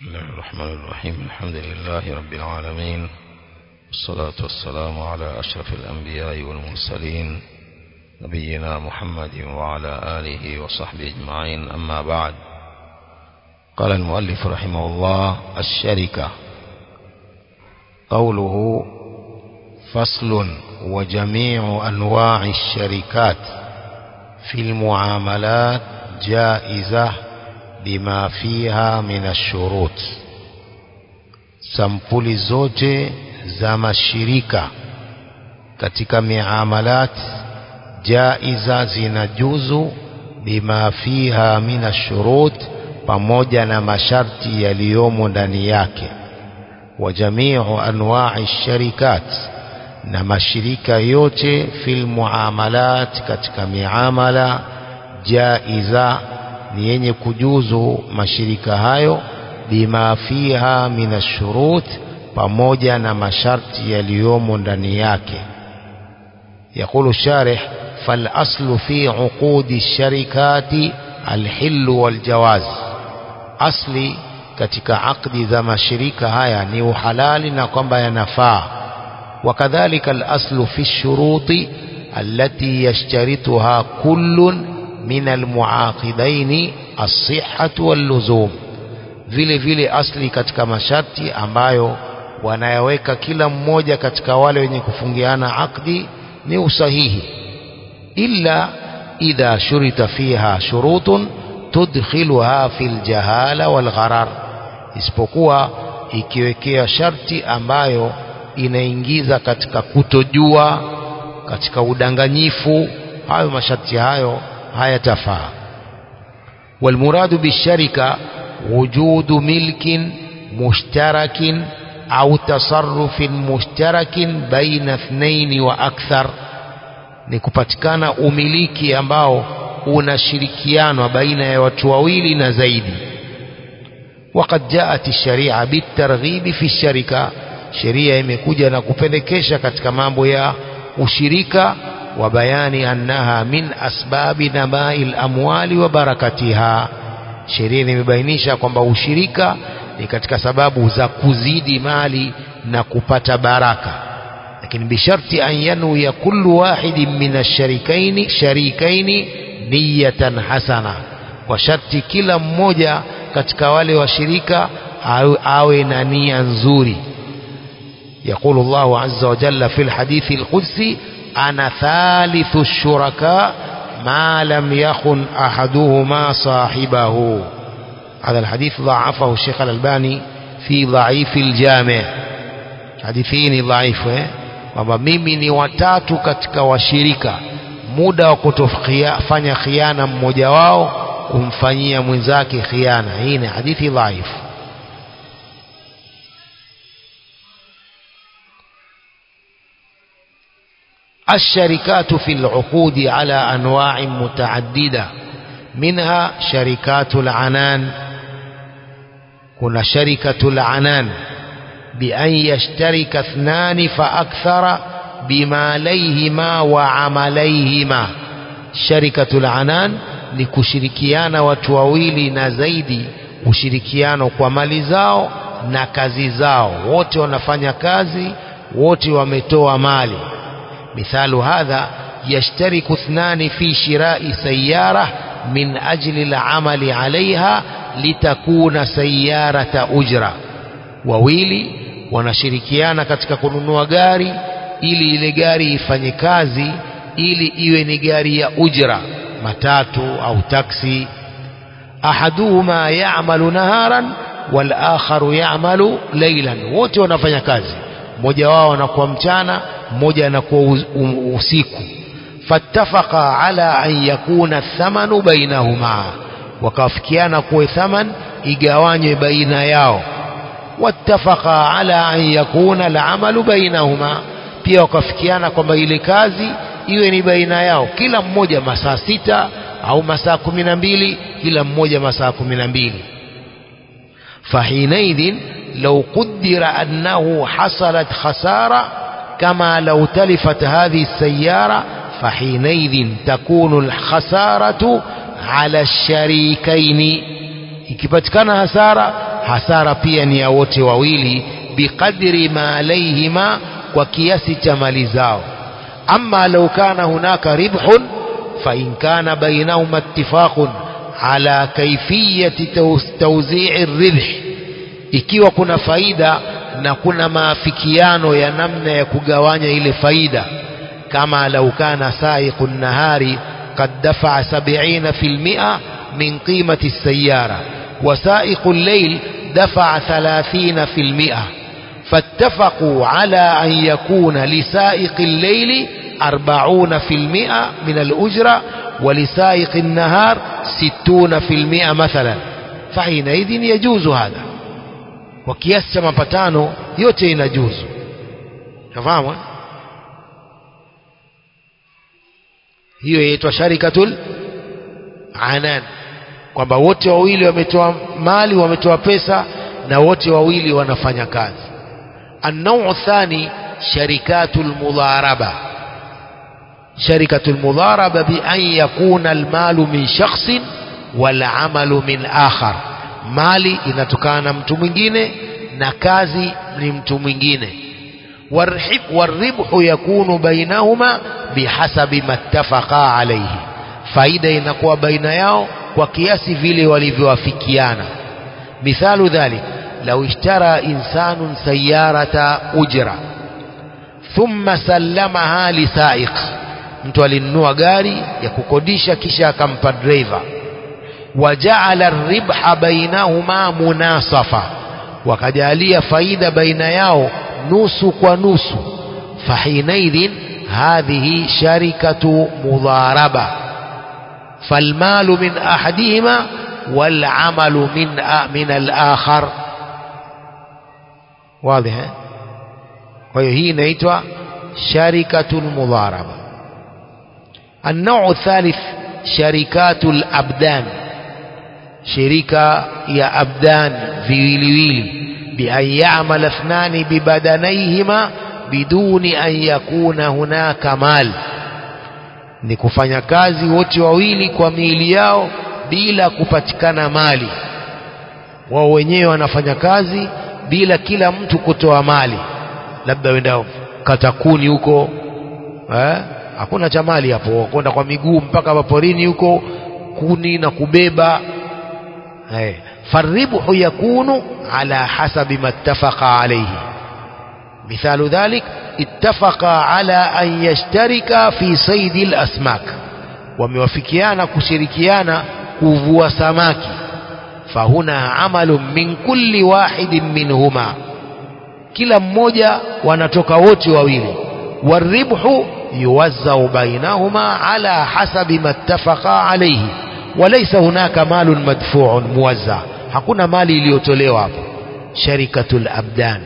بسم الله الرحمن الرحيم الحمد لله رب العالمين والصلاة والسلام على أشرف الأنبياء والمرسلين نبينا محمد وعلى آله وصحبه أجمعين أما بعد قال المؤلف رحمه الله الشركة قوله فصل وجميع أنواع الشركات في المعاملات جائزة بما فيها من الشروط sampuli zote za mashirika katika miamalat jaiza zinajuzu bima fiha min ashurut pamoja na masharti yaliyomo ndani yake wa jamiu anwa'i sharikat na mashirika yote fil muamalat katika miamala jaiza ni yenye kujuzu mashirika hayo bima fiha min ashurut pamoja na masharti yaliyomo ndani yake يقول الشارح فالأصل في عقود الشركات الحل والجواز أصلي katika akdi za mashirika haya ni uhalali na kwamba yanafaa wakadhalika al-aslu fi shuruti allati yashtarituha kullun min almuaqidaini as-sihhatu wal-luzum vile vile asli katika masharti ambayo wanayaweka kila mmoja katika wale wenye kufungiana akdi ni usahihi illa idha shurita fiha shurutun tudkhiluha fil jahala wal gharar isipokuwa ikiwekea sharti ambayo inaingiza katika kutojua katika udanganyifu hayo masharti hayo hayatafaa والمراد بالشركة وجود ملك مشترك أو تصرف مشترك بين اثنين وأكثر ni kupatikana umiliki ambao unashirikianwa baina ya watu wawili na zaidi وقد جاءت الشريعة بالترغيب في الشركة sheria imekuja na kupendekesha katika mambo ya ushirika wa bayani annaha min asbabi namai lamwali wa barakatiha sheria imebainisha kwamba ushirika ni katika sababu za kuzidi mali na kupata baraka lakini bisharti an yanwiya kullu wahidin min asharikaini sharikaini niyatan hasana kwa sharti kila mmoja katika wale washirika awe, awe na nia nzuri يقول الله عز وجل في الحديث القدسي أنا ثالث الشركاء ما لم يخن أحدهما صاحبه هذا الحديث ضعفه الشيخ الألباني في ضعيف الجامع حديثين ضعيف kwamba mimi ni watatu katika washirika muda wa kutofanya khiana mmoja wao kumfanyia mwenzake khiana hii ni hadithi dhaifu الشركات في العقود على أنواع متعددة منها شركات العنان كنا شركة العنان بأن يشترك اثنان فأكثر بماليهما وعمليهما شركة العنان ni kushirikiana watu wawili na zaidi ushirikiano kwa mali zao na kazi zao wote wanafanya kazi wote wametoa mali مثال هذا يشترك اثنان في شراء سيارة من أجل العمل عليها لتكون سيارة أجرة wawili wanashirikiana katika kununua gari ili ile gari ifanye kazi ili iwe ni gari ya ujra matatu au taksi ahaduhuma ya'malu naharan wal akharu ya'malu laylan wote wanafanya kazi mmoja wao anakuwa mchana mmoja anakuwa usiku fattafaqa ala an yakuna thamanu bainahuma wakafikiana kuwe thaman igawanywe baina yao wattafaqa ala an yakuna al'amalu bainahuma pia wakafikiana kwamba ile kazi iwe ni baina yao kila mmoja masaa sita au masaa kumi na mbili kila mmoja masaa kumi na mbili فحينئذ لو قدر أنه حصلت خسارة كما لو تلفت هذه السيارة فحينئذ تكون الخسارة على الشريكين ikipatikana hasara hasara pia ni ya wote wawili biqadri ma alaihima kwa kiasi cha mali zao ama lau kana hunaka ribhun فإن كان بينهما اتفاق على كيفية توزيع الربح ikiwa kuna faida na kuna maafikiano ya namna ya kugawanya ile faida kama lau kana saiqu nahari qad dafa'a 70% min qimati السيارة وسائق الليل دفع 30% فاتفقوا على أن يكون لسائق الليل أربعون في المئة من الأجرة ولسائق النهار ستون في المئة مثلا فحينئذ يجوز هذا وكياس كما بتانو yote inajuzu nafahamu hiyo yaitwa sharikatul anan kwamba wote wawili wametoa mali wametoa pesa na wote wawili wanafanya kazi النوع الثاني شركات المضاربه شركة المضاربة بأن يكون المال من شخص والعمل من آخر mali inatokana na mtu mwingine na kazi ni mtu mwingine waribhu yakunu bainahuma bihasabi mattafaqa alayhi faida inakuwa baina yao kwa kiasi vile walivyowafikiana mithalu dhalik law ishtara insanun sayyarata ujra thumma sallamaha lisaiq mtu alinunua gari ya kukodisha kisha akampa driver wajaala ribha bainahuma munasafa wakajalia faida baina yao nusu kwa nusu fahinaidhin hadhihi sharikatu mudharaba falmalu min ahadihima والعمل من من الآخر واضح وهي inaitwa sharikatul mudharaba النوع الثالث شركات الأبدان شركة يا أبدان في ويلي بأن يعمل اثنان ببدنيهما بدون أن يكون هناك مال ni kufanya kazi wote wawili kwa miili yao bila kupatikana mali wao wenyewe wanafanya kazi bila kila mtu kutoa mali labda wenda katakuni huko eh? hakuna cha mali hapo kwenda kwa miguu mpaka maporini huko kuni na kubeba eh. faribhu yakunu ala hasabi mattafaqa alayhi مثال ذلك اتفقا على أن يشتركا في صيد الأسماك وموافقيانا كشركيانا كوفوا سماكي فهنا عمل من كل واحد منهما kila mmoja wanatoka wote wawili والربح يوزع بينهما على حسب ما اتفقا عليه وليس هناك مال مدفوع موزع hakuna mali iliyotolewa hapo sharikatul abdan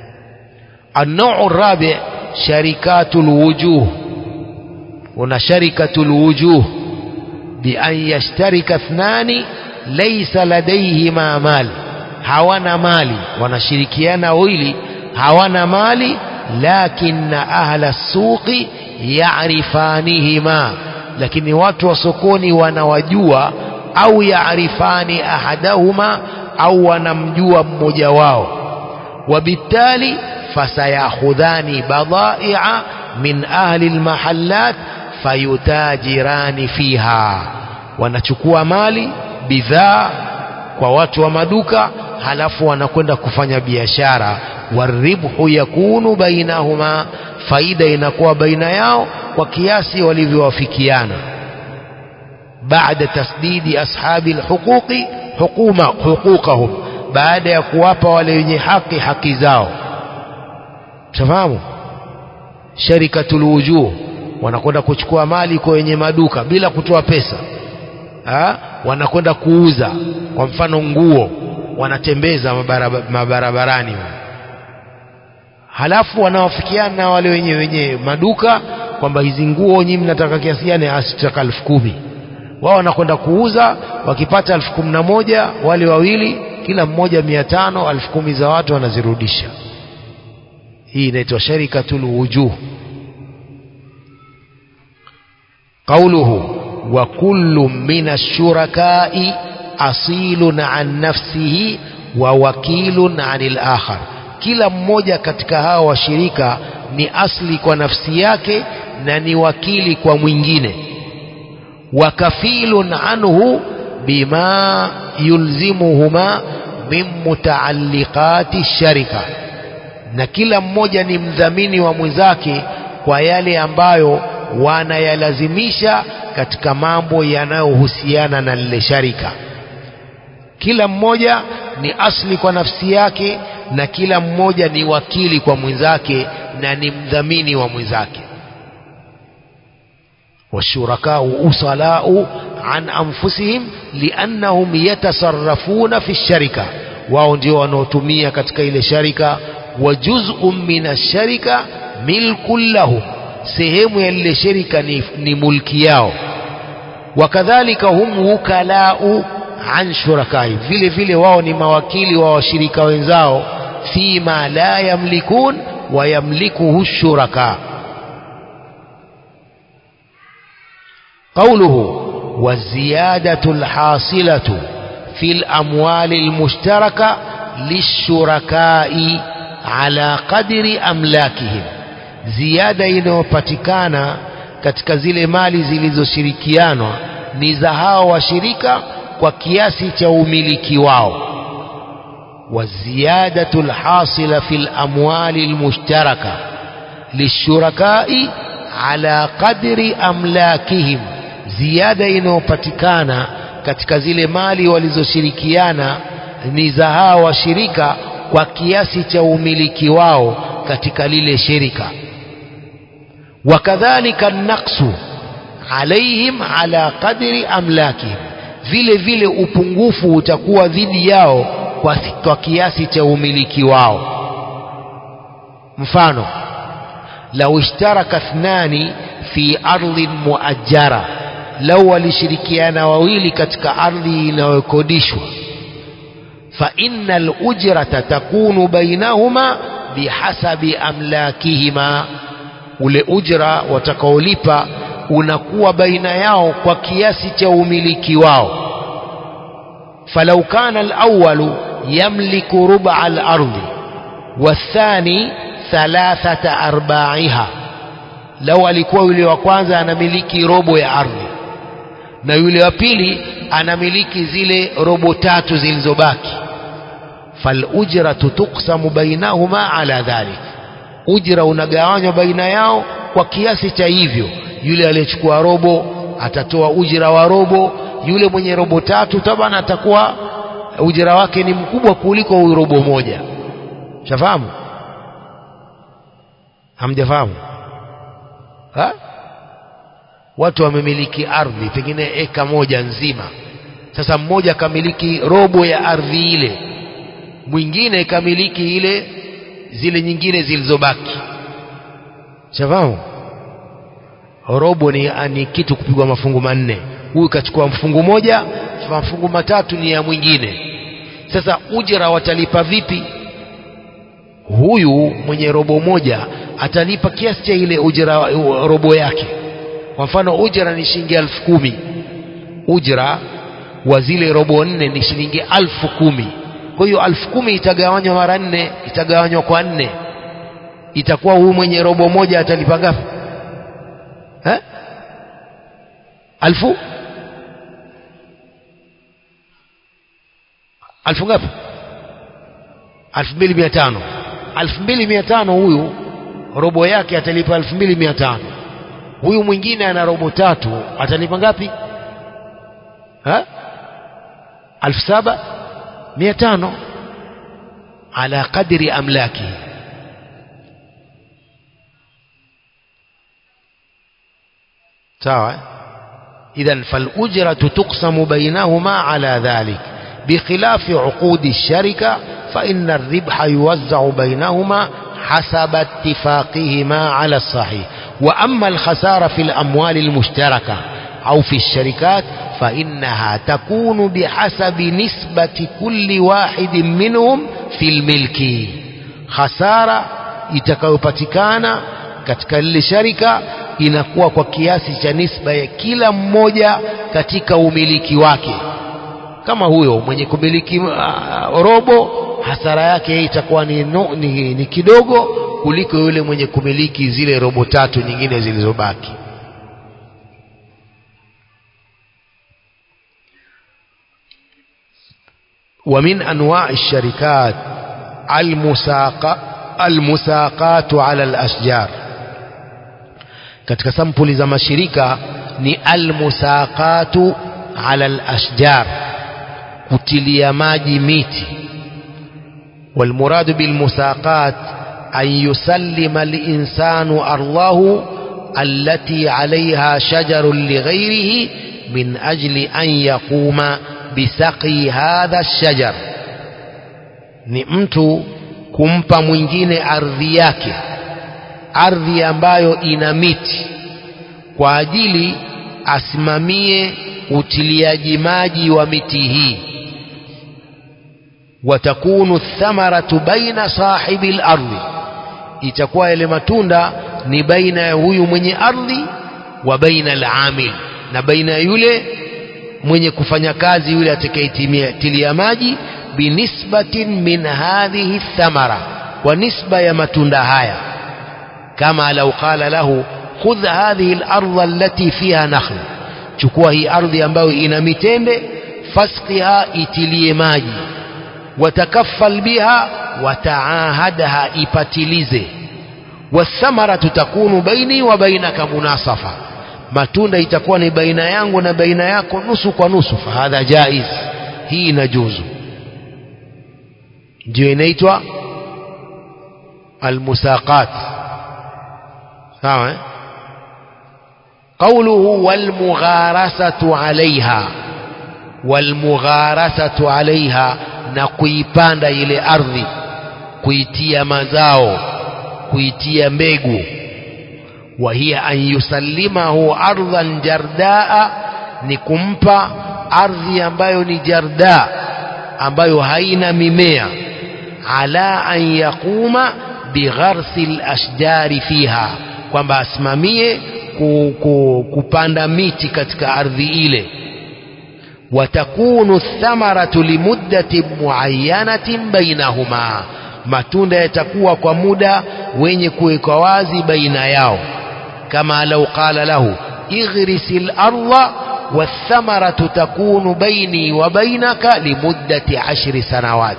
النوع الرابع شركات الوجوه هنا شركة الوجوه بأن يشترك اثنان ليس لديهما مال hawana mali wanashirikiana wawili hawana mali lakin ahla suqi yarifanihima lakini watu wa sokoni wanawajua au yarifani ahadahuma au wanamjua mmoja wao وبالتالي فسيأخذان بضائع من أهل المحلات فيتاجران فيها wanachukua mali bidhaa kwa watu wa maduka halafu wanakwenda kufanya biashara waribhu yakunu bainahuma faida inakuwa baina yao kwa kiasi walivyowafikiana baada tasdidi ashabi alhuquqi hukuma huquqahum baada ya kuwapa wale wenye haki haki zao tafahamu sharikatul wujuh wanakwenda kuchukua mali kwa wenye maduka bila kutoa pesa ha? wanakwenda kuuza kwa mfano nguo wanatembeza mabaraba, mabarabarani halafu wanawafikiana na wale wenye wenye maduka kwamba hizi nguo nyinyi mnataka kiasi gani asitaka elfu kumi wao wanakwenda kuuza wakipata elfu kumi na moja wale wawili kila mmoja mia tano elfu kumi za watu wanazirudisha hii inaitwa sharikatul wujuh قوله وكل من الشركاء أصيل عن نفسه wa wakilun anil akhar kila mmoja katika hawa washirika ni asli kwa nafsi yake na ni wakili kwa mwingine wa kafilun anhu bima yulzimuhuma min mutaalliqati sharika na kila mmoja ni mdhamini wa mwenzake kwa yale ambayo wanayalazimisha katika mambo yanayohusiana na lile sharika kila mmoja ni asli kwa nafsi yake na kila mmoja ni wakili kwa mwenzake na ni mdhamini wa mwenzake والشركاء أصلاء عن أنفسهم لأنهم يتصرفون في الشركة wao ndio wanaotumia katika ile sharika wa juz'un min ash-sharika milkun lahum sehemu ya ile sharika ni, ni mulki yao wakadhalika hum wukalau an shurakai vile vile wao ni mawakili wa washirika wenzao fima la yamlikun wa yamlikuhu shuraka قوله والزيادة الحاصلة في الأموال المشتركة للشركاء على قدر أملاكهم زيادة inayopatikana katika zile mali zilizoshirikianwa ni za hao washirika kwa kiasi cha umiliki wao والزيادة الحاصلة في الأموال المشتركة للشركاء على قدر أملاكهم ziada inayopatikana katika zile mali walizoshirikiana ni za hawa washirika kwa kiasi cha umiliki wao katika lile shirika wakadhalika naqsu alaihim ala qadri amlakihim vile vile upungufu utakuwa dhidi yao kwa, kwa kiasi cha umiliki wao mfano lau ishtaraka thnani fi ardhin muajjara lau walishirikiana wawili katika ardhi inayokodishwa fa inna alujrata takunu bainahuma bihasabi amlakihima ule ujra watakaolipa unakuwa baina yao kwa kiasi cha umiliki wao falau kana alawalu yamliku ruba alardi wathani thalathata arbaiha lau alikuwa yule wa kwanza anamiliki robo ya ardhi na yule wa pili anamiliki zile robo tatu zilizobaki falujratu tuksamu bainahuma ala dhalik ujra unagawanywa baina yao kwa kiasi cha hivyo yule aliyechukua robo atatoa ujira wa robo yule mwenye robo tatu tabana atakuwa ujira wake ni mkubwa kuliko huyu robo moja shafahamu hamjafahamu ha? watu wamemiliki ardhi pengine eka moja nzima sasa mmoja akamiliki robo ya ardhi ile mwingine ikamiliki ile zile nyingine zilizobaki shafahamu robo ni, ni kitu kupigwa mafungu manne huyu kachukua mfungu moja mafungu matatu ni ya mwingine sasa ujira watalipa vipi huyu mwenye robo moja atalipa kiasi cha ile ujira robo yake kwa mfano ujira ni shilingi elfu kumi ujira wa zile robo nne ni shilingi elfu kumi kwa hiyo elfu kumi itagawanywa mara nne itagawanywa kwa nne itakuwa huyu mwenye robo moja atalipa ngapi eh? alfu alfu ngapi alfu mbili mia tano alfu mbili mia tano huyu robo yake atalipa elfu mbili mia tano huyu mwingine ana robo tatu atalipa ngapi ha? alfu saba mia tano ala qadri amlaki sawa idhan falujratu tuqsamu bainahuma ala dhalik بخلاف عقود الشركة فإن الربح يوزع بينهما حسب اتفاقهما على الصحيح وأما الخسارة في الأموال المشتركة أو في الشركات فإنها تكون بحسب نسبة كل واحد منهم في الملك خسارة itakayopatikana katika lile sharika inakuwa kwa kiasi cha nisba ya kila mmoja katika umiliki wake kama huyo mwenye kumiliki uh, robo hasara yake yeye itakuwa ni, no, ni, ni kidogo kuliko yule mwenye kumiliki zile robo tatu nyingine zilizobaki ومن أنواع الشركات المساقة المساقات على الأشجار katika sampuli za mashirika ni almusaqatu ala alashjar kutilia maji miti والمراد بالمساقات أن يسلم الإنسان أرضه التي عليها شجر لغيره من أجل أن يقوم بسقي هذا الشجر ni mtu kumpa mwingine ardhi yake ardhi ambayo ina miti kwa ajili asimamie utiliaji maji wa miti hii watakunu thamaratu baina sahibi lardhi itakuwa yale matunda ni baina ya huyu mwenye ardhi wa baina alamil na baina ya yule mwenye kufanya kazi yule atakayetilia maji binisbatin min hadhihi thamara kwa nisba ya matunda haya kama lau qala lahu khudh hadhihi lardha allati fiha nakhl chukua hii ardhi ambayo ina mitende fasqiha itilie maji watakaffal biha wataahadha ipatilize wathamaratu takunu baini wa bainaka munasafa matunda itakuwa ni baina yangu na baina yako nusu kwa nusu fahadha jaiz hii inajuzu ndio inaitwa almusaqat sawa eh? qawluhu walmugharasatu alaiha walmugharasatu alaiha na kuipanda ile ardhi kuitia mazao kuitia mbegu wa hiya an yusallimahu ardhan jardaa ni kumpa ardhi ambayo ni jarda ambayo haina mimea ala an yaquma bigharsi lashjari fiha kwamba asimamie ku, ku, kupanda miti katika ardhi ile watakunu thamaratu limuddati muayyanatin bainahuma matunda yatakuwa kwa muda wenye kuwekwa wazi baina yao kama lau qala lahu ighrisi larda والثمرة تكون بيني وبينك لمدة عشر سنوات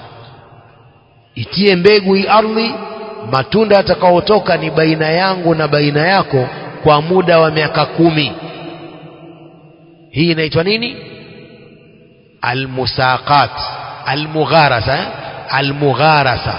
itie mbegu hii ardhi matunda yatakayotoka ni baina yangu na baina yako kwa muda wa miaka kumi hii inaitwa nini almusaqat almugharasa eh? almugharasa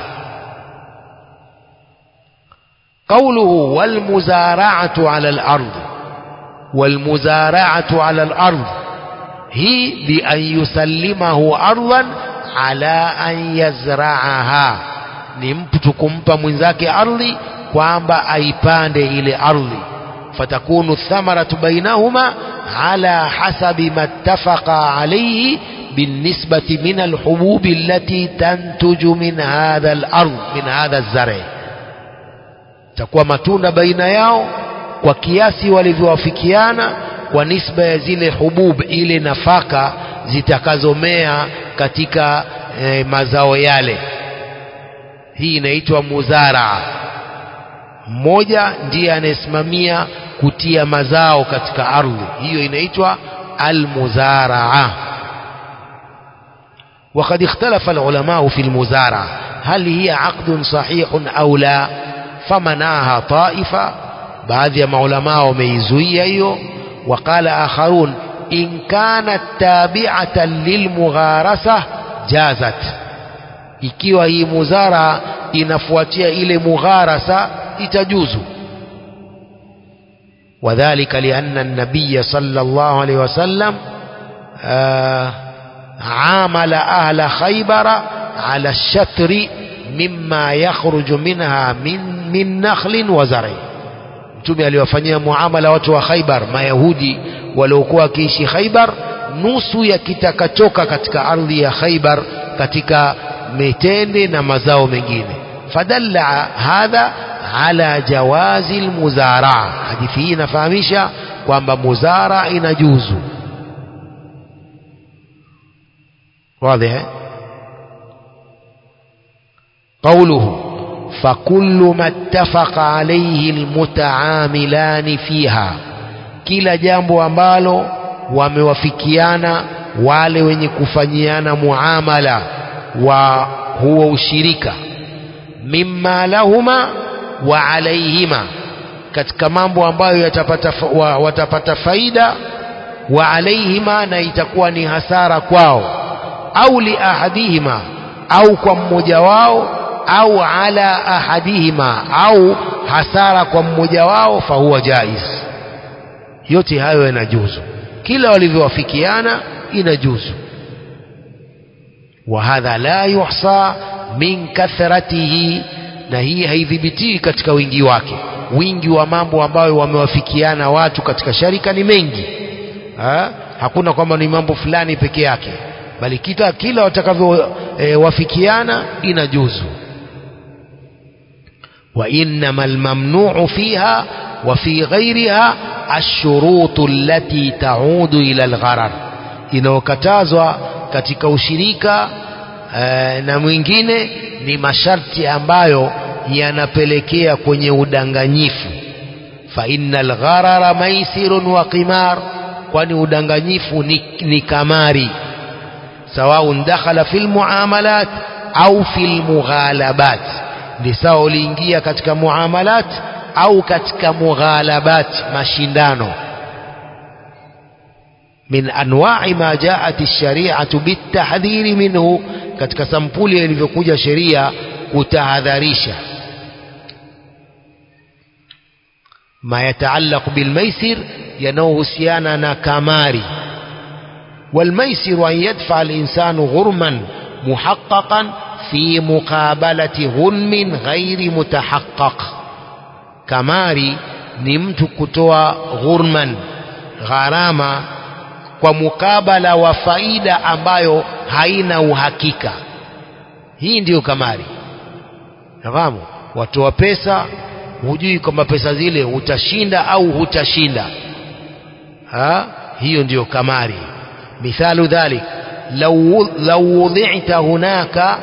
قوله والمزارعة على الأرض والمزارعة على الأرض هي بأن يسلمه أرضا على أن يزرعها ni mtu kumpa mwenzake ardhi kwamba aipande ile ardhi fatakunu thamaratu bainahuma ala hasabi ma ittafaqa alayhi بالنسبة من الحبوب التي تنتج من هذا الأرض من هذا الزرع تكون matunda baina yao kwa kiasi walivyowafikiana kwa nisba ya zile hubub ile nafaka zitakazomea katika e, mazao yale hii inaitwa muzaraa mmoja ndiye anayesimamia kutia mazao katika ardhi hiyo inaitwa almuzaraa وقد اختلف العلماء في المزارعة هل هي عقد صحيح أو لا فمنعها طائفة baadhi ya maulamaa wameizuia hiyo waqala akharun in kanat tabi'atan lilmugharasa jazat ikiwa hii muzara inafuatia ile mugharasa itajuzu وذلك لأن النبي صلى الله عليه وسلم آه عامل أهل خيبر على الشتر مما يخرج منها من من نخل وزرع mtume aliwafanyia muamala watu wa Khaibar mayahudi waliokuwa wakiishi Khaibar nusu ya kitakachoka katika ardhi ya Khaibar katika mitende na mazao mengine fadalla hadha ala jawazi almuzaraa hadithi hii inafahamisha kwamba muzara inajuzu واضح قوله فكل ما اتفق عليه المتعاملان فيها kila jambo ambalo wamewafikiana wale wenye kufanyiana muamala wa huo ushirika mimma lahuma wa alaihima katika mambo ambayo yatapata fa, wa, watapata faida wa alaihima na itakuwa ni hasara kwao au li ahadihima au kwa mmoja wao au ala ahadihima au hasara kwa mmoja wao fahuwa jaiz yote hayo yanajuzu kila walivyowafikiana inajuzu wa hadha la yuhsa min kathratihi na hii haidhibitii katika wingi wake wingi wa mambo ambayo wamewafikiana watu katika sharika ni mengi ha? hakuna kwamba ni mambo fulani peke yake bali kita kila watakavyowafikiana e, inajuzu وإنما الممنوع فيها وفي غيرها الشروط التي تعود إلى الغرر inayokatazwa katika ushirika e, na mwingine ni masharti ambayo yanapelekea kwenye udanganyifu fa innal gharara maisirun wa qimar kwani udanganyifu ni, ni kamari sawaun dakhala fil muamalat au fil mughalabat ni sawa uliingia katika muamalat au katika mughalabat mashindano min anwa'i ma ja'at ash-shari'atu bitahdhiri minhu katika sampuli ilivyokuja sheria kutahadharisha ma yataallaq bilmaisir yanayohusiana na kamari والميسر أن يدفع الإنسان غرما محققا في مقابلة غنم غير متحقق kamari ni mtu kutoa ghurman gharama kwa mukabala wa faida ambayo haina uhakika hii ndiyo kamari nafahamu watoa pesa hujui kwamba pesa zile utashinda au hutashinda ha? hiyo ndiyo kamari mithalu dhalik law, law wudhi'ta hunaka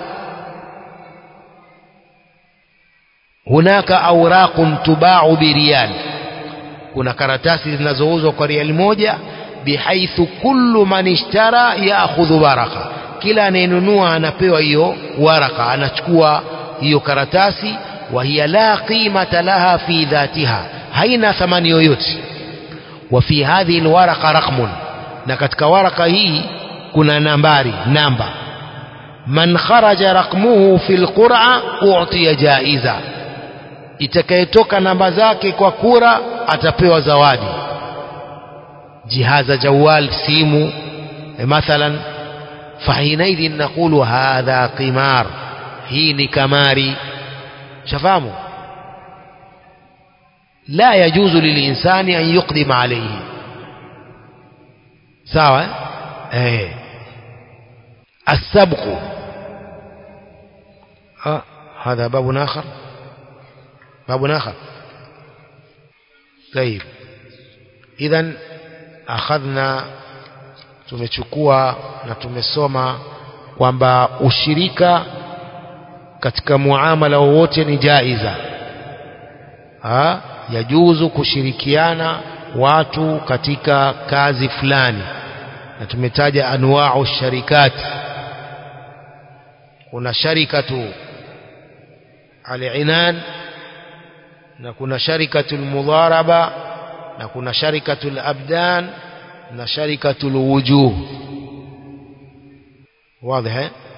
hunaka awraqun tubau biriyal kuna karatasi zinazouzwa kwa riali moja bihaithu kullu man ishtara yaakhudhu waraka kila anayenunua anapewa hiyo waraka anachukua hiyo karatasi wa hiya la qimata laha fi dhatiha haina thamani yoyote wa fi hadhihi alwaraqa raqmun na katika waraka hii kuna nambari namba man kharaja raqmuhu fi alqur'a u'tiya jaiza itakayetoka namba zake kwa kura atapewa zawadi jihaza jawal simu mathalan fahinaidhin naqulu hadha qimar hii ni kamari shafahamu la yajuzu lilinsani an yuqdima alayhi sawa eh السبق آه هذا باب آخر باب آخر طيب إذا أخذنا tumechukua na tumesoma kwamba ushirika katika muamala wowote ni jaiza ha? yajuzu kushirikiana watu katika kazi fulani na tumetaja anwau sharikati kuna sharikatu al-inan na kuna sharikatu al-mudharaba na kuna sharikatu al-abdan na sharikatu al-wujuh wazi